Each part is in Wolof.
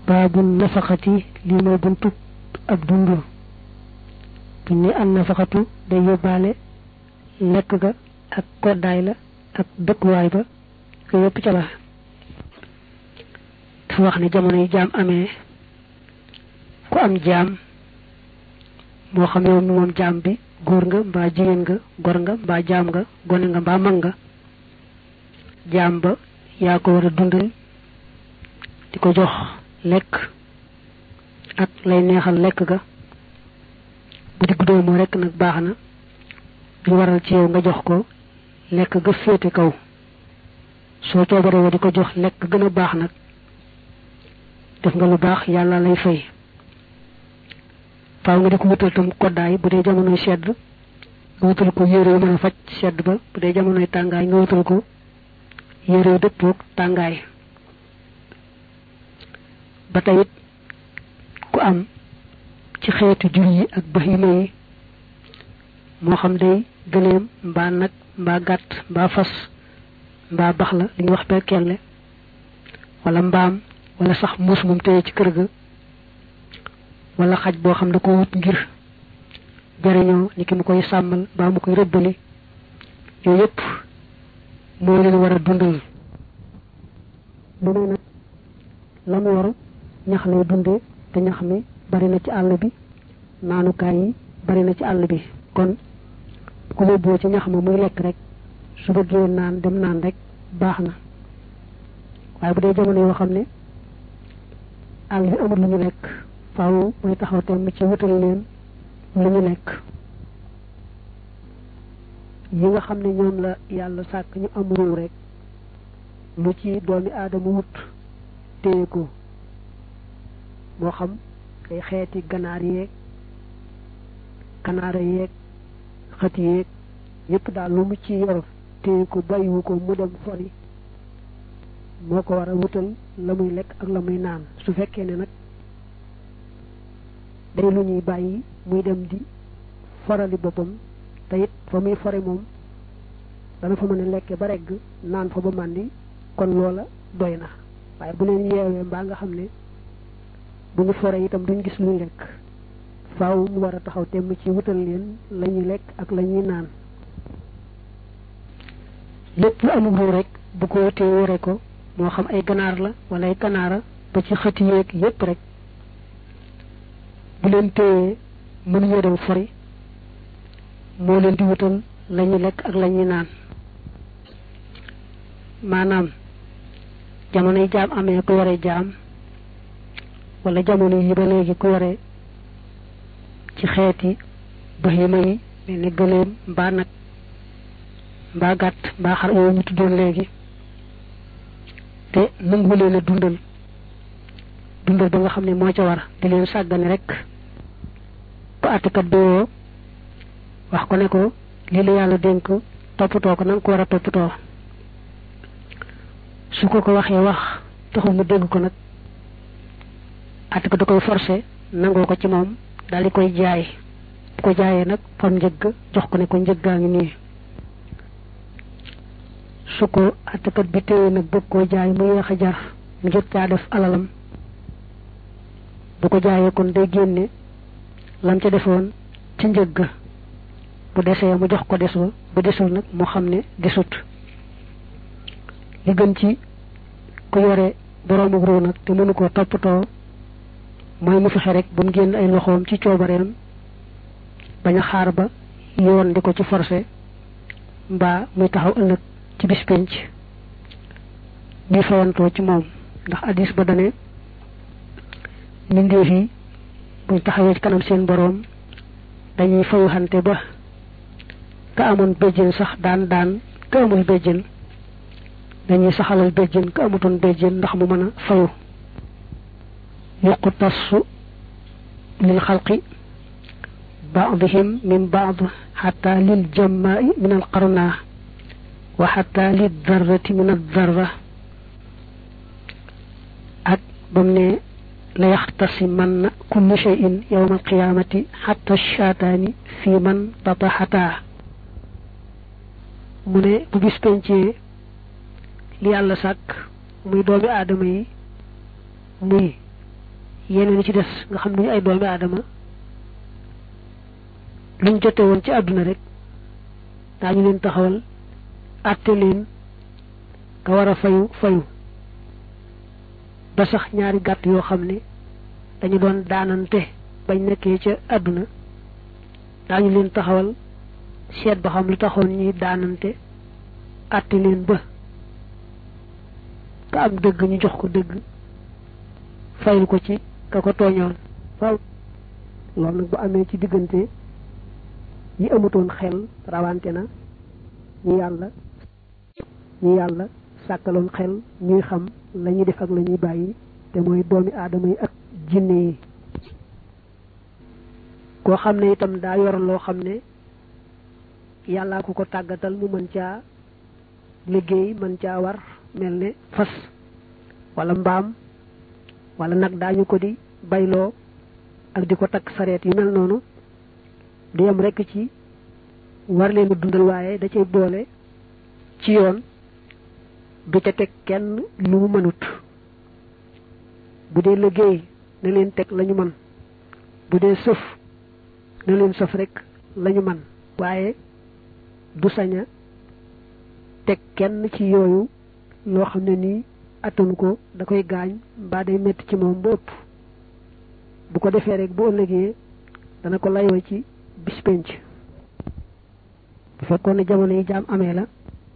baabu nafaxati lii mooy buntu ab dund buñ ne an nafaxatu day yóbbaale lekk ga ak koddaay la ak dëkkuwaay ba yooyu yëpp ca la dafa wax ne jamono yi jaam amee ku am jaam moo xam yow mi moom jaam bi góor nga mbaa jigéen nga gor nga mbaa jaam nga gone nga mbaa mag nga jaam ba yaa ko war a dundal di ko jox lekk ak lay neexal lekk ga bu diggu doomu rekk nag baax na lu waral ci yow nga jox ko lekk ga féete kaw soo coobaree di ko jox lekk gën a baax nag def nga lu baax yàlla lay fay faaw nga di ko wutal tam koddaay bu dee jamonoy sedd nga wutal ko yére yu mën a faj sedd ba bu dee jamonoy tàngaay nga wutal ko yére yu dëppoog tàngaay ba tey it ku am ci xeetu jur yi ak bahima yi moo xam day gëleem mbaa nag mbaa gàtt mbaa fas mbaa bax la li ñuy wax berkelle wala mbaam wala sax muus moom téye ci kër ga wala xaj boo xam da ko wut ngir jariñoo ni ki mu koy sàmmal mbaa mu koy rëbbali yooyu yëpp moo leen war a dundal bu ne nag la mu war ñax lay dundee te ñax mi bari na ci àll bi naanukaay yi bari na ci àll bi kon ku yóbboo ci ñax ma muy lekk rek su bëggee naan dem naan rek baax na waaye bu dee jamono yoo xam ne àll bi amul lu ñu lekk faaw muy taxaw temm ci wutal leen lu ñu lekk yi nga xam ne ñoom la yàlla sàkk ñu am ruu rek lu ci doomi aadama wut téye ko moo xam ay xeeti ganaar yeeg kanaara yeeg xët yeeg yépp daal lu mu ci yor téye ko bàyyiwu ko mu dem fori moo ko war a wutal la muy lekk ak la muy naan su fekkee ne nag day lu ñuy bàyyi muy dem di forali boppam te it fa muy fore moom dana fa mën a lekke ba regg naan fa ba màndi kon loola doy na waaye bu leen yeewee mbaa nga xam ne bu ñu fore itam duñ gis luy lekk faaw mu war a taxaw temm ci wutal leen la ñuy lekk ak la ñuy naan lépp lu amul ruu rek bu ko wutee wore ko moo xam ay ganaar la wala ay kanaara ba ci xëti yeeg yépp rek bu leen téyee mënuñoo dem fori moo leen di wutal la ñuy lekk ak la ñuy naan maanaam jamono yi jaam amee ku yore jaam wala jamono yi ba léegi ku yore ci xeeti bahima yi mel ni gëléem mbaa nag mbaa gàtt mbaa xar yooyu ñu tuddoon léegi te nangu leen a dundal dundal ba nga xam ne moo ca war di leen sàggane rek bu àttekat bi woo wax ko ne ko lii la yàlla dénk toppatoo ko na nga ko war a toppatoo su ko ko waxee wax taxul mu dégg ko nag àttekat da koy forcé nangoo ko ci moom daal di koy jaay bu ko jaayee nag fam njëgg jox ko ne ko njëggaa ngi nii su ko àttekat bi téye nag bëgg koo jaay mu yéex a jar mu jot caa def alalam bu ko jaayee kon day génne lam ca defoon ci njëgg bu desee mu jox ko des ba bu desul nag mu xam ne desut li gën ci ku yore boroomu ruu nag te mënu koo toppatoo mooy mu fexe rek ba mu génn ay loxoom ci coobareem bañ a xaar ba yoon di ko ci forcé mbaa muy taxaw ëllëg ci bis penc ñuy fayantoo ci moom ndax addis ba dane mbindeef yi buñ taxawee ci kanam seen boroom dañuy fayu xante ba ka amoon béjjén sax daan daan ka amul béjjén dañuy saxalal béjjén ka amutoon béjjén ndax mu mën a fayu yuqtasu lil xalqi baadihim min baad xata lil jammaai min al qarna wa xata lil darrati min al darra ak bam ne la yaxtasimanna kullu cheyin yowma alqiyamati xata shaataani fi man tataxataa mu ne bu bis pencee li yàlla sàkk muy doomi aadama yi muy yeneen yi ci des nga xam ne ñu ay doomi aadama luñ jote woon ci àdduna rek daañu leen taxawal àtte leen nga war a fayu fayu ba sax ñaari gàtt yoo xam ne dañu doon daanante bañ nekkee ca àdduna daañu leen taxawal seet ba xam lu taxoon ñuy daanante àtte leen ba ka am dëgg ñu jox ko dëgg fayul ko ci ka ko tooñoon waaw loolu nag bu amee ci diggante ñi amutoon xel rawante na ñi yàlla ñi yàlla sàkkaloon xel ñuy xam la ñuy def ak la ñuy bàyyi te mooy doomi aadama yi ak jinne yi koo xam ne itam daa yor loo xam ne yàllaa ko ko tàggatal mu mën caa liggéey mën caa war mel ne fas wala mbaam wala nag daañu ko di bayloo ak di ko takk sareet yu mel noonu du yem rekk ci war leen a dundal waaye da cay boole ci yoon du ca teg kenn lu mu mënut bu dee liggéey na leen teg lañu mën bu dee sëf na leen sëf rekk lañu mën waaye du saña teg kenn ci yooyu loo xam ne nii attanu ko da koy gaañ mbaa day metti ci moom ba ëpp bu ko defee rek bu ëllëgee dana ko layoo ci bis penc bu fekkoon ne jamono yi jaam amee la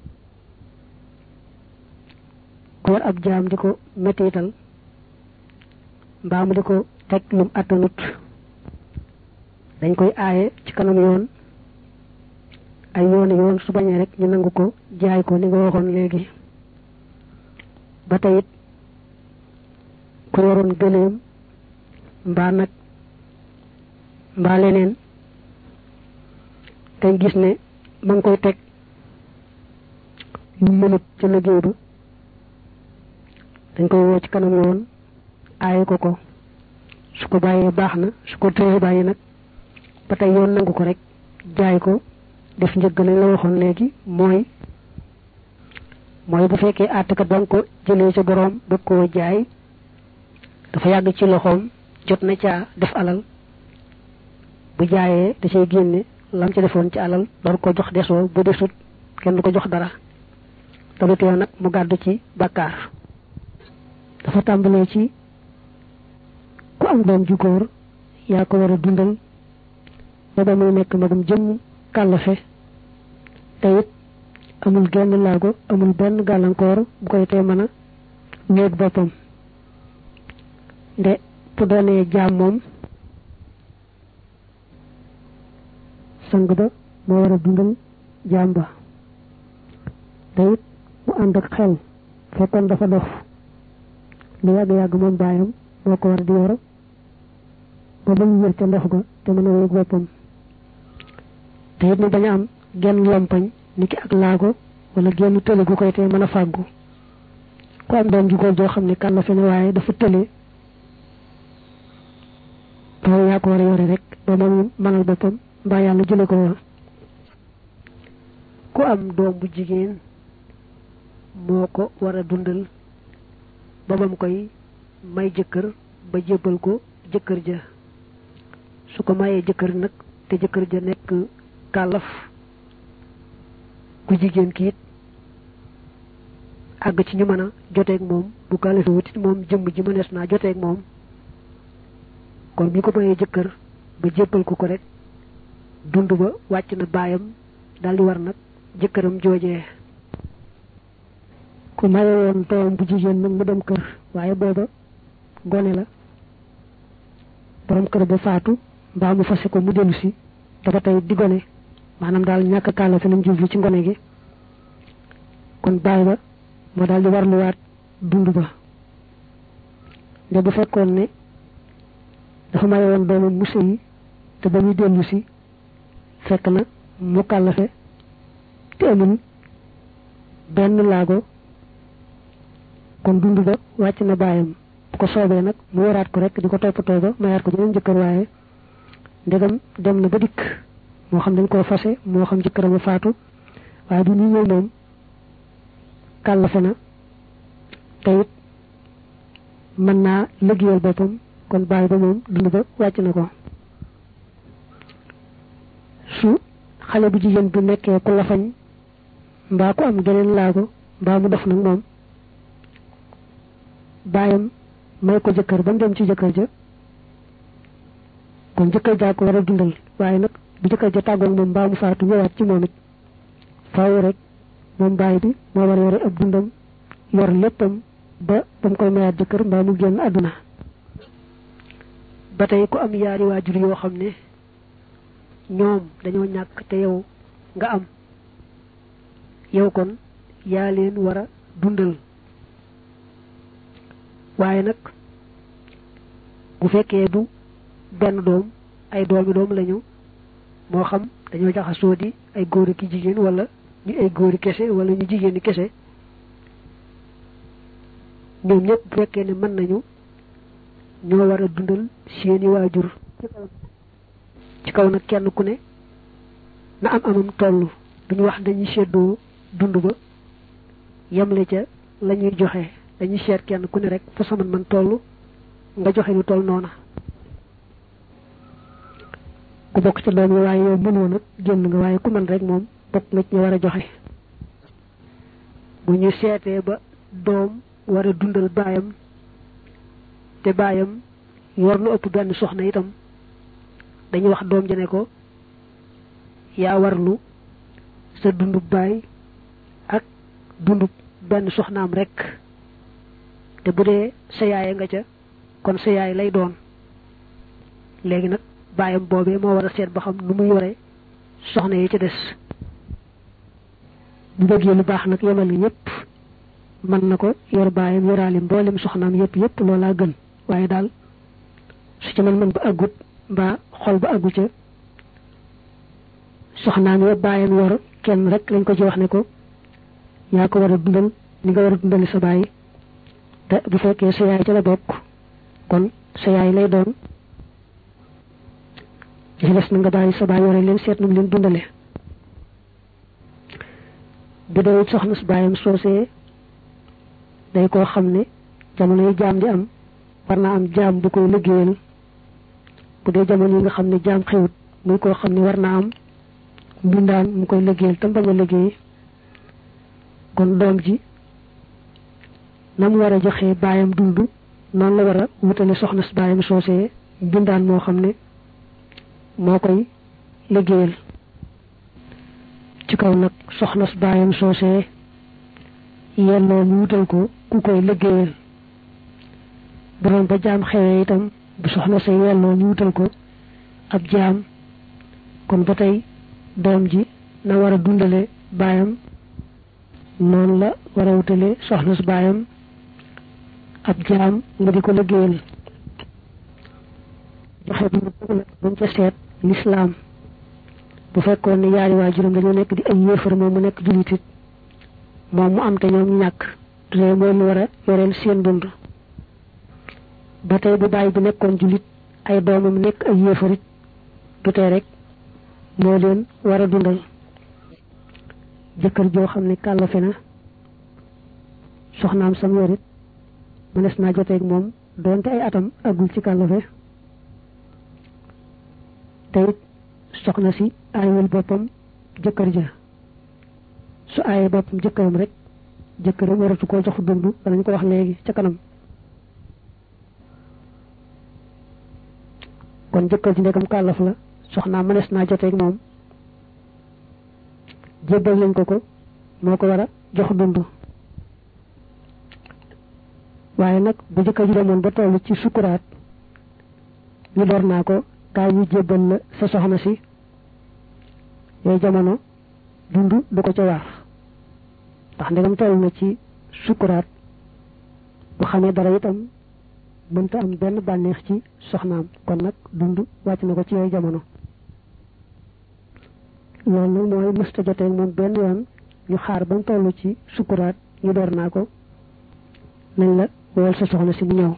ko war ab jaam di ko mettital mbaa mu di ko teg lum attanut dañ koy aaye ci kanam yoon ay yoon yoon su bañee rek ñu nangu ko jaay ko ni nga waxoon léegi ba tey it ku yoroon gëléem mbaa nag mbaa leneen tey gis ne ma ngi koy teg lu mënut ca liggéey ba dañ koy woo ci kanam yoon aaye ko ko su ko bàyyee baax na su ko tëyee bàyyi nag ba tey yoon nangu ko rek jaay ko def njëgg lañ la waxoon léegi mooy mooy bu fekkee àttekat ba nga ko jëlee ca boroom bëgg koo jaay dafa yàgg ci loxoom jot na caa def alal bu jaayee da cay génne lam ca defoon ci alal door ko jox desoo bu desut kenn du ko jox dara te du tee nag mu gàddu ci bàkkaar dafa tàmbalee ci ku am doom ju góor yaa ko war a dundal ba ba muy nekk magum jëmm kàllafe te it amul genn laago amul benn gàllankoor bu koy tee mën a wéeg boppam nde bu doonee jaam moom sang ba moo war a dundal jaam ba te it mu ànd ak xel fekkoon dafa dof lu yàgg-yàgg moom baayam moo ko war di yor ba ba mu wér ca ndox ga te mën a wéeg boppam te it mu bañ a am genn lompañ niki ak laago wala genn tële gu koy tee mën a fàggu ku am doom ju góor joo xam ne kan la fi ne waaye dafa tële loolu yaa ko war a yore rek ba moom mënal boppam mbaa yàlla jële ko woon ku am doom bu jigéen moo ko war a dundal ba bam koy may jëkkër ba jébbal ko jëkkër ja su ko mayee jëkkër nag te jëkkër ja nekk kàllaf ku jigéen kiit àgg ci ñu mën a joteeg moom bu kàllafe wutit moom jëmm ji mënees naa joteeg moom kon bi ko mayee jëkkër ba jébbal ko ko rek dund ba wàcc na baayam daldi war nag jëkkëram joojee ku maye woon doom bu jigéen nag mu dem kër waaye booba gone la borom kër ba faatu mbaa mu fase ko mu dellu si dafa tey di gone maanaam daal ñàkk kàlla fi lañ jublu ci ngone gi kon baay ba moo daal di warluwaat dund ba nde bu fekkoon ne dafa maye woon doomam mu sëyi te ba muy dellu si fekk na mu kàllafe te amul benn laago kon dund ba wàcc na baayam bu ko soobee nag mu waraat ko rek di ko toppatoo ba mayaat ko jeneen jëkkër waaye ndegam dem na ba dikk moo xam dañ koo fase moo xam jëkkëram a faatu waaye du ñu ñëw moom kàllafe na te it mën naa liggéeyal boppam kon bàyyi ba moom dund ba wàcc na ko su xale bu jigéen bu nekkee ku lafañ mbaa ku am geneen laago mbaa mu def nag moom bàyyam may ko jëkkër ba mu dem ci jëkkër ja kon jëkkër jaa ko war a dundal waaye nag bu jëkkër ja tàggoog moom mbaa mu faatu ñëwaat ci moom it faaw rek moom bàyyi bi moo war a yore ab dundam yor léppam ba ba mu koy mayaat jëkkër mbaa mu génn àdduna ba tey ku am yaari waajur yoo xam ne ñoom dañoo ñàkk te yow nga am yow kon yaa leen war a dundal waaye nag bu fekkee du benn doom ay doomi doom lañu moo xam dañoo jaxasoo di ay góori ki jigéen wala ñu ay góori kese wala ñu jigéeni kese ñoom ñëpp bu fekkee ne mën nañu ñoo war a dundal seeni waajur ci kaw nag kenn ku ne na am amam toll duñu wax dañuy seddoo dund ba yemle ca la ñuy joxe dañuy seet kenn ku ne rek fa saman man toll nga joxe lu toll noona ku bokk ci doom yi waaye yow mënoo nag génn nga waaye ku mën rek moom bokk nga ci ñu war a joxe bu ñu seetee ba doom war a dundal baayam te baayam yor lu ëpp benn soxna itam dañuy wax doom ja ne ko yaa warlu sa dundub baay ak dundub benn soxnaam rek te bu dee sa yaay nga ca kon sa yaay lay doon léegi nag baayam boobee moo war a seet ba xam nu mu yore soxna yi ca des bu bëggee lu baax nag yemal ñëpp mën na ko yor baayam yoraale mboolem soxnaam yëpp yëpp loolaa gën waaye daal su ca man mën ba àggut mbaa xol ba àggu ca soxnaam ya baayam yor kenn rek lañ ko ci wax ne ko yaa ko war a dundal ni nga war a dundali sa baay te bu fekkee sa yaay ca la bokk kon sa yaay lay doon ci des na nga bàyyi sa baay yore leen seet nu mu leen dundale bu dee soxna su baayam soosee day koo xam ne jamono yi jaam di am war naa am jaam bu koy liggéeyal bu dee jamono yi nga xam ne jaam xewut muy koo xam ne war naa am mbindaan mu koy liggéeyal tam bañ a liggéey kon doom ji na mu war a joxe baayam dund noonu la war a wutale soxna si baayam soosee mbindaan moo xam ne moo koy liggéeyal ci kaw nag soxna si baayam soosee yelloo ñu wutal ko ku koy liggéeyal bu doon ba jaam xewee itam bu soxna sa yelloo ñu wutal ko ab jaam kon ba tey doom ji na war a dundale baayam noonu la war a wutale soxna su baayam ab jaam nga di ko liggéeyal joxe bi nag buñ ca seet lislaam bu fekkoon ne yaari waajuram dañoo nekk di ay yéefar moom mu nekk julitit moom mu am te ñoom ñu ñàkk dudee mooy lu war a yoreel seen dund ba tey bu bàyyi bi nekkoon julit ay doomam nekk ay yéefarit du tee rek moo leen war a dundal jëkkër joo xam ne kàllafe na soxnaam sam yorit mënees naa joteeg moom doonte ay atam agul ci kàllafe te it soxna si aayewul boppam jëkkër ja su aayee boppam jëkkëram rek jëkkëram waratu koo jox dund danañ ko wax léegi ca kanam kon jëkkër ji ndegam kàllaf la soxnaa mënees naa joteeg moom jébbal nañ ko ko moo ko war a jox dund waaye nag bu jëkkër ji demoon ba toll ci sukuraat ñu door naa ko kaay ñu jébbal la sa soxna si yooyu jamono dund du ko ca waar ndax ndegam toll na ci sukuraat bu xamee dara itam mënta am benn bànneex ci soxnaam kon nag dund wàcc na ko ci yooyu jamono loolu nag mooy mësta jotee moom benn yoon ñu xaar ba mu toll ci sukuraat ñu door naa ko nañ la wool sa soxna si mu ñëw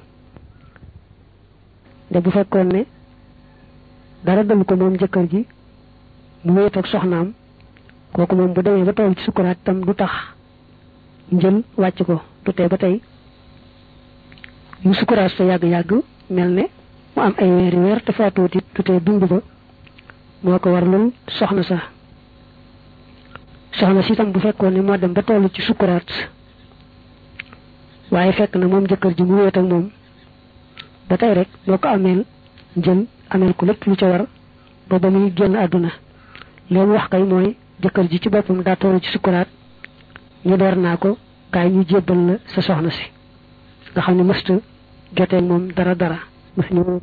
de bu fekkoon ne dara dal ko moom jëkkër ji mu wéet ak soxnaam kooku moom bu demee ba toll ci sukuraat tam du tax njël wàcc ko du tee ba tey yu sukuraat sa yàgg-yàgg mel ne mu am ay weeri weer te faatuuti tutee dund ba moo ko warlul soxna sa soxna si itam bu fekkoon ne moo dem ba toll ci sukkuraat waaye fekk na moom jëkkër ji mu wéet ak moom ba tey rek moo ko ameel njël ameel ko lépp lu ca war ba ba muy génn àdduna leen wax kay mooy jëkkër ji ci boppam daa toll ci sukkuraat ñu door naa ko kaay ñu jébbal la sa soxna si nga xam ne mësta jotee moom dara dara mës ñu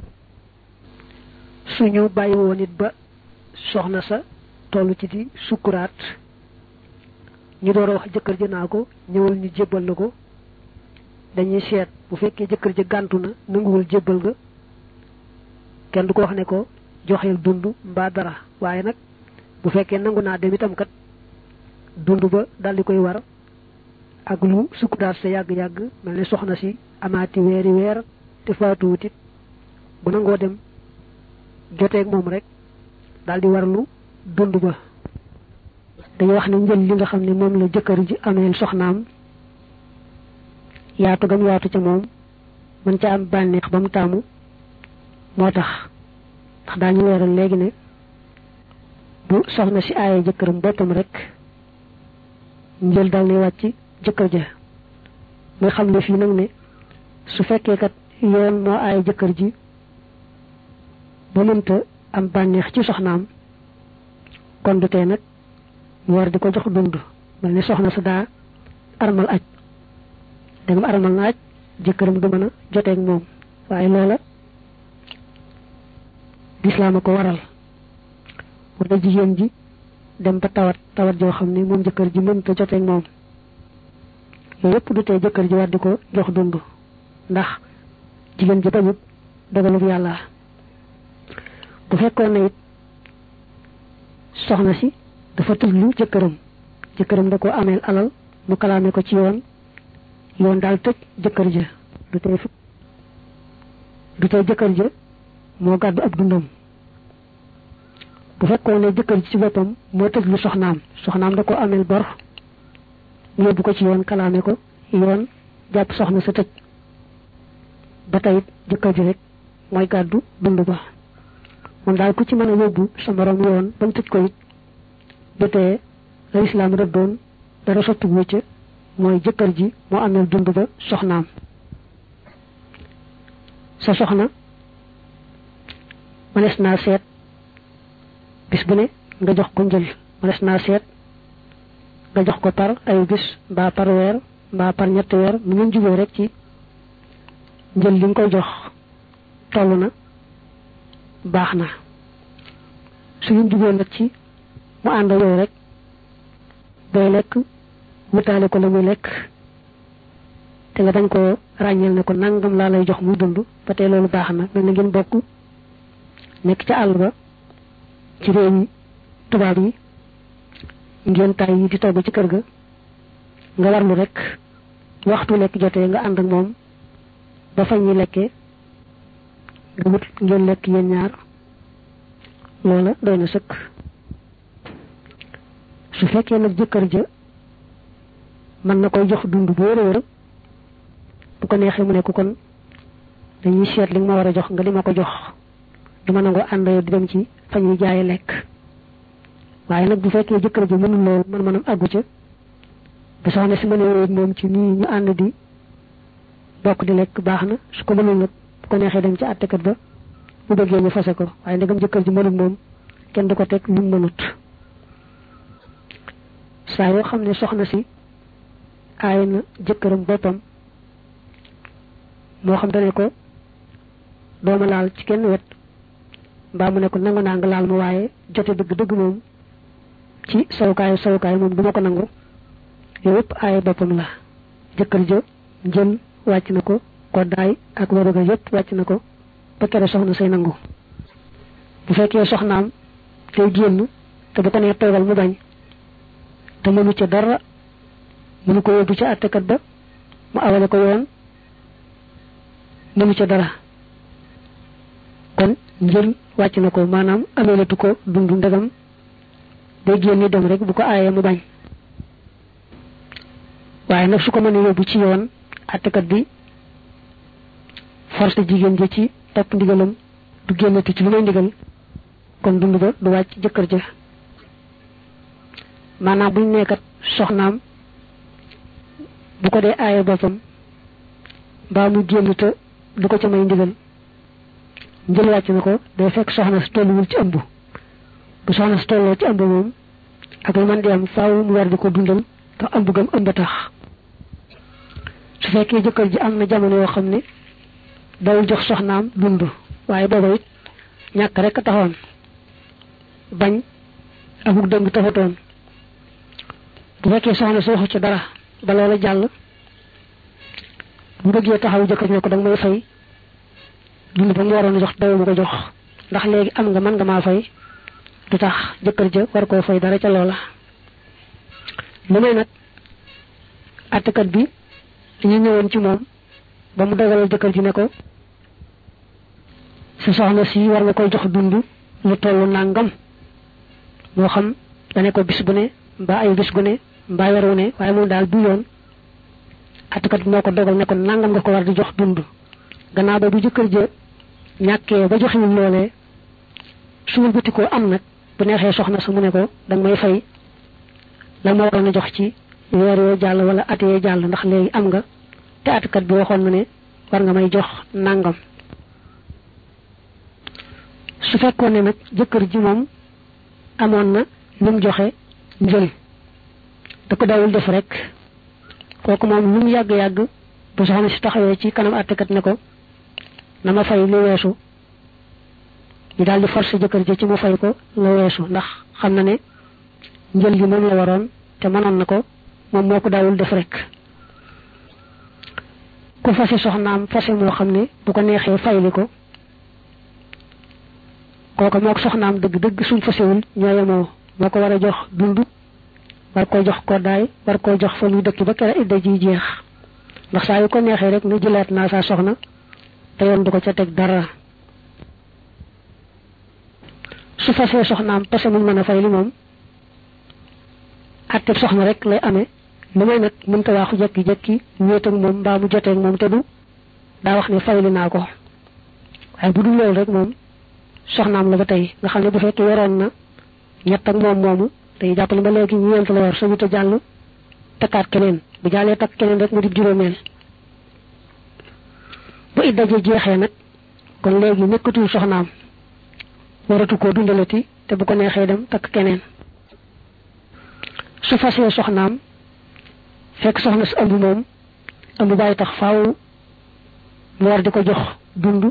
suñu bàyyi woon it ba soxna sa toll ci di sukkuraat ñu door a wax jëkkër ji naa ko ñëwal ñu jébbal la ko dañuy seet bu fekkee jëkkër ji gàntu na nanguwul jébbal ga kenn du ko wax ne ko joxeel dund mbaa dara waaye nag bu fekkee nangu naa dem itam kat dund ba daldi koy war ak lu sukkuraat sa yàgg-yàgg mel ne soxna si amaati weeri weer te faatuwut it bu nangoo dem joteeg moom rek daldi warlu dund ba dañu wax ne njël li nga xam ne moom la jëkkër ji ameel soxnaam yaatu gam yaatu ca moom mën ca am bànneex ba mu taamu moo tax ndax daañu leeral léegi ne bu soxna si aaye jëkkëram boppam rek njël dal ne wàcc jëkkër ja muy xam ne fii nag ne su fekkee kat yoon moo aaye jëkkër ji ba mënta am bànneex ci soxnaam kon du tee nag mu war di ko jox dund mel ni soxna sa daa armal aj dangam armal na aj jëkkëram du mën a joteeg moom waaye loola lislaam a ko waral wala jigéen ji dem ba tawat tawat joo xam ne moom jëkkër ji mënta joteeg moom yooyu yëpp du tee jëkkër ji war di ko jox dund ndax jigéen ji bañut dogalub yàlla bu fekkoon ne it soxna si dafa tëjlu jëkkëram jëkkëram da ko ameel alal mu kalaame ko ci yoon yoon daal tëj jëkkër ja du tey du tey jëkkër ja moo gàddu ab dundam bu fekkoon ne jëkkër ji ci boppam moo tëj lu soxnaam soxnaam da ko ameel bor mu yóbbu ko ci yoon kalaame ko yoon jàpp soxna sa tëj ba tey jëkkër ji rek mooy gàddu dund ba moom daal ku ci mën a yóbbu sa morom yoon bañ tëj ko it du tee la islaam rëddoon dara sotti wu ca mooy jëkkër ji moo ameel dund ba soxnaam sa soxna mënees naa seet bis bu ne nga jox ko njël mënees naa seet nga jox ko par ay bis mbaa par weer mbaa par ñetti weer mu ngeen juboo rek ci njël li nga koy jox toll na baax na su ngeen juboo nag ci mu ànd yow rek booy lekk wutaale ko la muy lekk te nga dañ ko ràññeel ne ko nangam laa lay jox muy dund ba tey loolu baax na mel na ngeen bokk nekk ca àll ba ci réew yi tubaab yi ngeen tay yi di togg ci kër ga nga warlu rek waxtu lekk jotee nga ànd ak moom ba fañ ñi lekkee nga wut ngeen lekk yéen ñaar loola doy na sëkk su fekkee nag jëkkër ja mën na koy jox dund bu wér a wér bu ko neexee mu ne ko kon dañuy seet li nga ma war a jox nga di ma ko jox du ma nangoo ànd yow di dem ci fa ñuy jaaye lekk waaye nag bu fekkee jëkkër ji mënul loolu man manam àggu ca bu soxna si mënee wéet moom ci nii ñu ànd di bokk di lekk baax na su ko mënul nag bu ko neexee dem ci àttekat ba bu bëggee ñu fase ko waaye ndegam jëkkër ji mënul moom kenn du ko teg lu mu mënut saa yoo xam ne soxna si aay na jëkkëram boppam moo xam dane ko dooma laal ci kenn wet mbaa mu ne ko nangu naa nga laal ma waaye jote dëgg dëgg moom ci sawukaayu sawukaay moom duma ko nangu yooyu yëpp aaye boppam la jëkkër ja njël wàcc na ko koddaay ak waruga yëpp wàcc na ko ba kere soxna say nangu bu fekkee soxnaam tey génn te bu ko nee toogal mu bañ te mënu ca dara mënu ko yóbbu ca àttekat ba mu awale ko yoon mënu ca dara kon njël wàcc na ko maanaam ameelatu ko dund ndegam day génn dem rek bu ko aayee mu bañ waaye nag su ko mënee yóbbu ci yoon àttekat bi force jigéen ji ci topp ndigalam du génnati ci lu may ndigal kon dund ba du wàcc jëkkër ja maanaam buñ nekkat soxnaam bu ko dee aaye boppam mbaa mu génn te du ko ca may ndigal njël wàcc na ko day fekk soxna si tolluwul ci ëmb bu soxna si tolloo ci ëmb moom ak lu man di am faaw mu war di ko dundal te ëmb gam ëmb tax su fekkee jëkkër ji am na jamono yoo xam ne dawul jox soxnaam dund waaye booba it ñàkk rek taxoon bañ amuk dëng taxatoon bu fekkee soxna si waxu ci dara ba loola jàll bu bëggee taxaw jëkkër ne ko danga may fay dund ba mu waroon a jox daw mu ko jox ndax léegi am nga mën nga maa fay du tax jëkkër ja war koo fay dara ca loola lu may nag àttekat bi ñu ñëwoon ci moom ba mu dogalal jëkkër ji ne ko si soxna si war nga koy jox dund lu tollu nàngam moo xam dane ko bis bu ne mbaa ay bis gu ne mbaa weer wu ne waaye moom daal du yoon àttekat bi moo ko dogal ne ko nàngam nga ko war di jox dund gannaaw ba bu jëkkër ja ñàkkee ba joxiwul loolee suul bëti koo am nag bu neexee soxna sa mu ne ko danga may fay la ma waroon a jox ci weer yoo jàll wala at yee jàll ndax léegi am nga te atkat bi waxoon na ne war nga may jox nàngam su fekkoon ne nag jëkkër ji moom amoon na lu mu joxe njël da ko dawul def rek kooku moom lu mu yàgg-yàgg bu soxna si taxawee ci kanam atkat ne ko na ma fay lu weesu ñu daal di forcer jëkkër ji ci mu fay ko lu weesu ndax xam na ne njël gi moom la waroon te mënoon na ko moom moo ko daawul def rek ku fase soxnaam fase moo xam ne bu ko neexee fayli ko kooka moo ko soxnaam dëgg dëgg suñ fasewul ñoo yemoo moo ko war a jox dund war koy jox koddaay war koy jox fa muy dëkk ba kera idda ji jeex ndax saa yu ko neexee rek ne jëlaat naa saa soxna te yoon du ko ca teg dara su fasee soxnaam pase muñ mën a fay li moom atteb soxna rek lay amee lu may nag mënta waaxu jekki-jekki wéet ak moom mbaa mu jotee ak moom te du daa wax ne fayli naa ko waaye bu dul loolu rek moom soxnaam la ba tey nga xam ne bu fekkee waroon na ñett ak moom moomu day jàppale ba léegi ñeent la war sañu te jàll takkaat keneen bu jàllee takk keneen rek mu di juróomeel bu idda ji jeexee nag kon léegi nekkatul soxnaam waratu koo dundalati te bu ko neexee dem takk keneen su fasee soxnaam fekk soxna si ëmb moom ëmb bàyyi tax faaw mu war di ko jox dund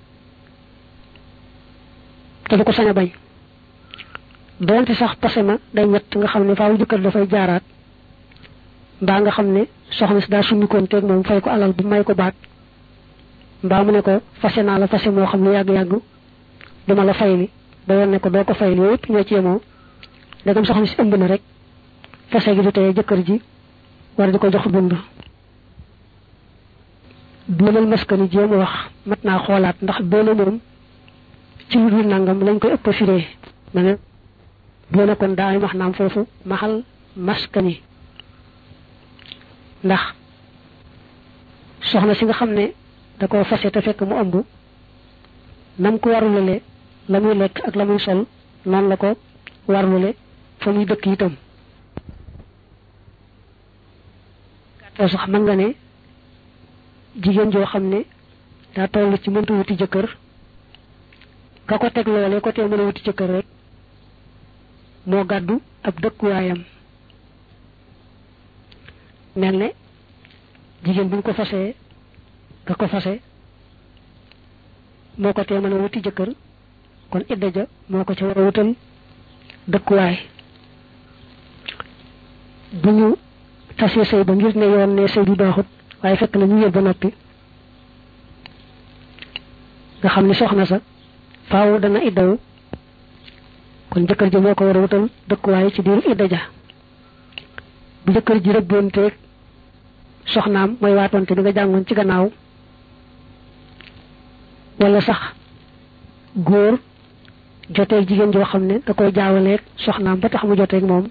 te du ko sañ a bañ doonte sax pase ma day ñett nga xam ne faaw jëkkër dafay jaaraat mbaa nga xam ne soxna si daa summikoon teeg moom fay ko alal bu may ko baat mbaa mu ne ko fase naa la fase moo xam ne yàgg-yàgg duma la fayli ba yoon ne ko doo ko fayli yooyu yëpp ñoo ci yemoo ndegam soxna si ëmb na rek fase gi du teye jëkkër ji war di ko jox dund doonal maskani jéem wax mat naa xoolaat ndax doona moom ci lu dul nangam lañ koy ëpp firee ma ne doona kon daa wax naam foofu maxal maskani ndax soxna si nga xam ne da koo fase te fekk mu ëmb nam ko warulale la muy lekk ak la muy sol noonu la ko warulale fa muy dëkk itam gàttal sax mën nga ne jigéen joo xam ne daa toll ci mënta wuti jëkkër ka ko teg loole ko tee mën a wuti jëkkër rek moo gàddu ab dëkkuwaayam mel ne jigéen bu ñu ko fasee ka ko fase moo ko tee mën a wuti jëkkër kon idda ja moo ko ca war a wutal dëkkuwaay bu ñu tasee sëy ba ngir ne yoon ne sëy bi baaxut waaye fekk na ñu yër ba noppi nga xam ni soxna sa faaw dana iddawu kon jëkkër ji moo ko war a wutal dëkkuwaay ci biir idda ja bu jëkkër ji rëbboonteeg soxnaam mooy waatoonte bi nga jàngoon ci gannaaw wala sax góor joteeg jigéen joo xam ne da koy jaawaleeg soxnaam ba tax mu joteeg moom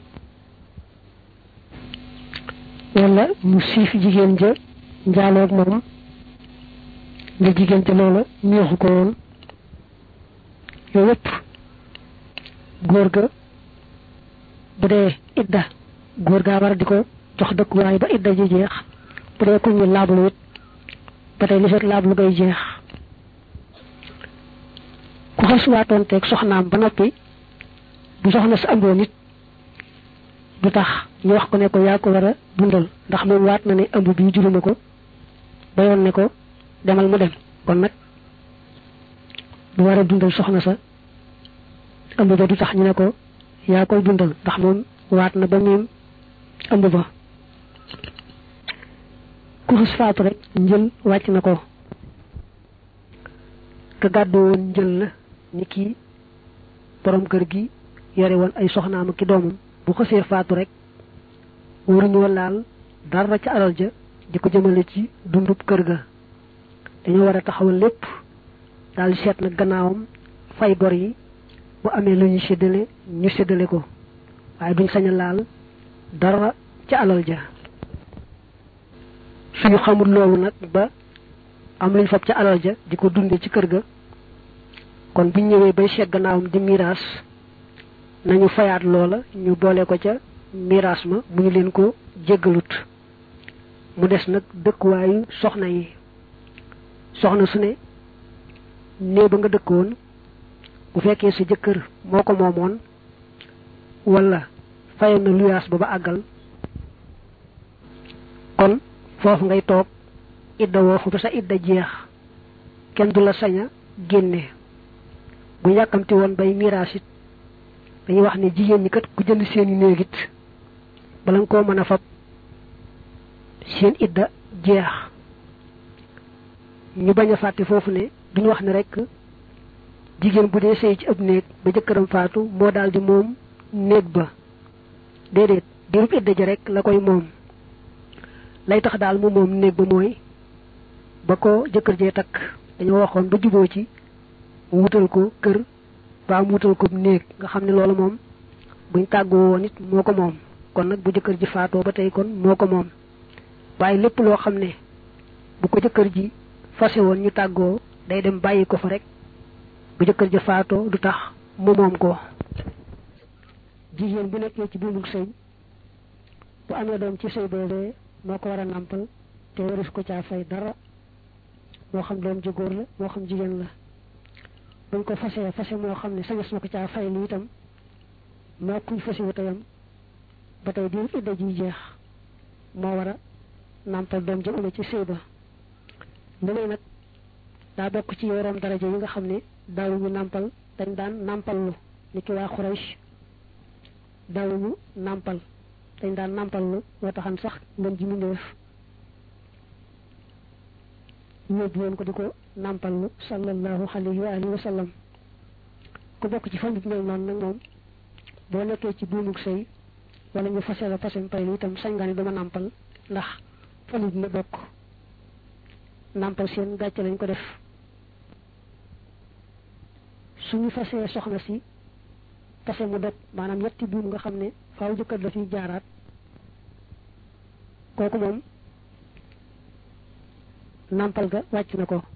wala mu siif jigéen ja njaaloog moom nga jigéen ja loola neexu ko woon yooyu yëpp góor ga bu dee idda góor gaa war a di ko jox dëkkuwaay ba idda ji jeex bu dee ku ñu laablu it ba tey li fekk laablu ngay jeex ku xas waatoon teeg soxnaam ba noppi bu soxna sa ëmboo nit du tax ñu wax ko ne ko yaa ko war a dundal ndax moom waat na ne ëmb bii juruma ko ba yoon ne ko demal mu dem kon nag du war a dundal soxna sa ëmb ba du tax ñu ne ko yaa koy dundal ndax moom waat na ba miim ëmb ba ku xas faatu rek njël wàcc na ko ka gàddu woon njël la ni kii borom kër gi yore woon ay soxnaam ki doomam bu xasee faatu rek waruñoo laal dara ca alal ja di ko jëmale ci dundub kër ga dañoo war a taxawal lépp daal seet nag gannaawam fay bor yi bu amee lu ñu séddale ñu séddale ko waaye duñ sañ a laal dara ca alal ja suñu xamul loolu nag ba am luñ fab ca alal ja di ko dunde ci kër ga kon buñ ñëwee bay seet gannaawam di miraas nañu fayaat loola ñu boole ko ca miraas ma mu ñu leen ko jéggalut mu des nag dëkkuwaayu soxna yi soxna su ne néeg ba nga dëkkoon bu fekkee sa jëkkër moo ko moomoon wala fayoon na luyaas ba ba àggal kon foofu ngay toog idda woofu ba sa idda jeex kenn du la sañ a génne bu yàkkamti woon bay miraas it dañuy wax ne jigéen ñi kat ku jënd seeni néegit bala nga koo mën a fab seen idda jeex ñu bañ a fàtte foofu ne duñu wax ne rek jigéen bu dee sëy ci ab néeg ba jëkkëram faatu moo daal di moom néeg ba déedéet diirub idda ja rek la koy moom lay tax daal mu moom néeg ba mooy ba ko jëkkër jee takk dañoo waxoon ba juboo ci mu wutal ko kër ba mu wutal ko néeg nga xam ne loolu moom buñ tàggoo woon it moo ko moom kon nag bu jëkkër ji faatoo ba tey kon moo ko moom waaye lépp loo xam ne bu ko jëkkër ji fase woon ñu tàggoo day dem bàyyi ko fa rek bu jëkkër ji faatoo du tax mu moom ko jigéen bu nekkee ci buumug sëy bu amee doom ci sëy boobee moo ko war a nàmpal te waris ko caa fay dara moo xam doom ji góor la moo xam jigéen la buñ ko fasee fase moo xam ne sañas na ko caa fay lu itam moo kuy fase wu tayam ba tey diir idda ji jeex moo war a nàmpal doom ji ume ci sëy ba lu may nag daa bokk ci yoroom daraja yi nga xam ne daawuñu nàmpal dañ daan nàmpal lu ni ki waa Xuraysh daawuñu nàmpal dañ daan nàmpal lu moo taxan sax ngën ji mindéef yóbbu woon ko di ko nàmpal lu sallallahu alayhi wa alihi wa sallam ku bokk ci famille mel noonu nag moom boo nekkee ci buumug sëy wala ñu fase la fasem pay lu itam sañ nga ni dama nàmpal ndax famille bi la bokk nàmpal seen gàcce lañ ko def suñu fasee soxna si fase mu dog maanaam ñetti buum nga xam ne faaw jëkkër la fiy jaaraat kooku moom nàmpal ga wàcc na ko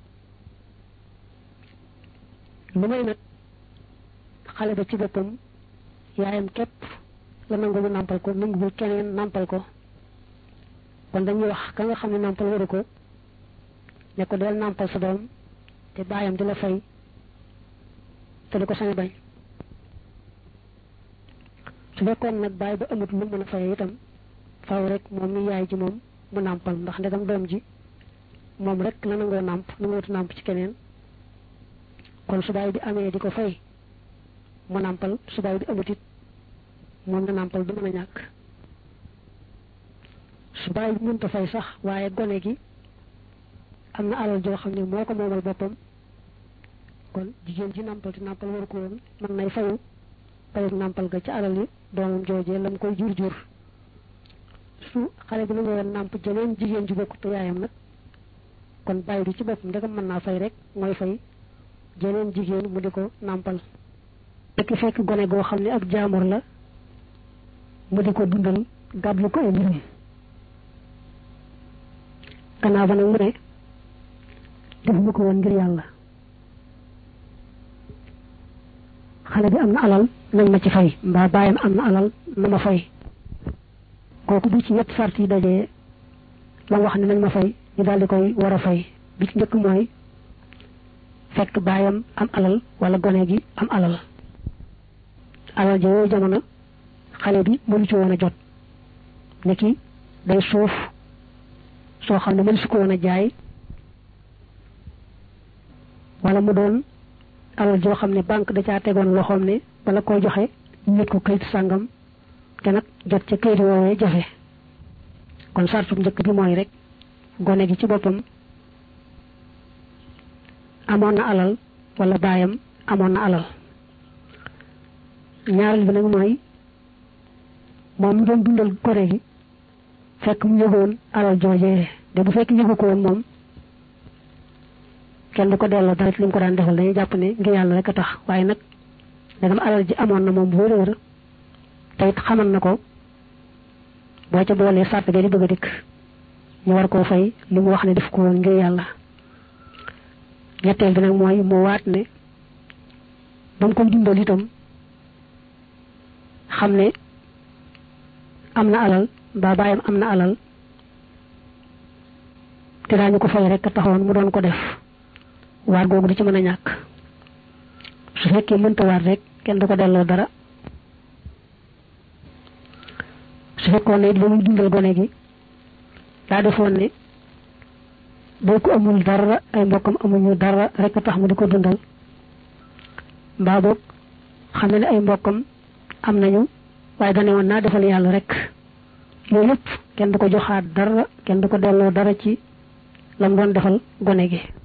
lu may nag xale ba ci boppam yaayam képp la nangu mu nàmpal ko nanguwul keneen nàmpal ko kon dañuy wax ka nga xam ne nàmpal waru ko ne ko del nàmpal sa doom te baayam di la fay te du ko sañ bañ su fekkoon nag bàyyi ba amut lu mën a fay itam faw rek moom mi yaay ji moom mu nàmpal ndax ndegam doom ji moom rek la nangoo nàmp nangootu nàmp ci keneen kon su baay bi amee di ko fay mu nàmpal su baay bi amut it moom na nàmpal du mën a ñàkk su baay bi mënta fay sax waaye gone gi am na alal joo xam ne moo ko moomal boppam kon jigéen ji nàmpal te nàmpal waru ko woon mën nay fayu payug nàmpal ga ca alal yi doomam joojee lam koy jur jur su xale bi na nga woon nàmp jeneen jigéen ju bokk te yaayam nag kon bàyyi bi ci boppam ndegam mën naa fay rek mooy fay jeneen jigéen mu di ko nàmpal fekk fekk gone goo xam ne ab jaamur la mu di ko dundal gàddu ko ay mbirum gannaaw ba nag mu ne defuma ko woon ngir yàlla xale bi am na alal nañ ma ci fay mbaa bàyyam am na alal na ma fay kooku bu ci ñett sart yi dajee la wax ne nañ ma fay ñu daal di koy war a fay bi ci njëkk mooy fekk baayam am alal wala gone gi am alal alal ja yooyu jamono xale bi mënu ci woon a jot ne ki day suuf soo xam ne mënu su ko woon a jaay wala mu doon alal joo xam ne banque da caa tegoon loxoom ne bala koo joxe ñet ko kayit sàngam te nag jot ca kayit woowee jafe kon sartu njëkk bi mooy rek gone gi ci boppam amoon na alal wala baayam amoon na alal ñaareel bi nag mooy moom mu doon dundal gone gi fekk mu yëgoon alal joojee de bu fekk yëgu ko woon moom kenn du ko delloo dara ci li mu ko daan defal dañuy jàpp ne ngir yàlla rek a tax waaye nag dagam alal ji amoon na moom bu wér te it xamal na ko boo ca boolee sàrt ga di bëgg a dikk ñu war koo fay li mu wax ne def ko woon ngir yàlla ñetteel bi nag mooy mu waat ne ba mu koy dundal itam xam ne am na alal mbaa baayam am na alal te daañu ko fay rek taxoon mu doon ko def waat googu du ci mën a ñàkk su fekkee mënta waat rek kenn du ko delloo dara su fekkoon ne it ba muy dundal gone gi daa defoon ne boo ko amul dara ay mbokkam amuñu dara rek tax mu di ko dundal mbaa boog xam ne ne ay mbokkam am nañu waaye dane woon naa defal yàlla rek loolu lépp kenn du ko joxaat dara kenn du ko delloo dara ci lam doon defal gone gi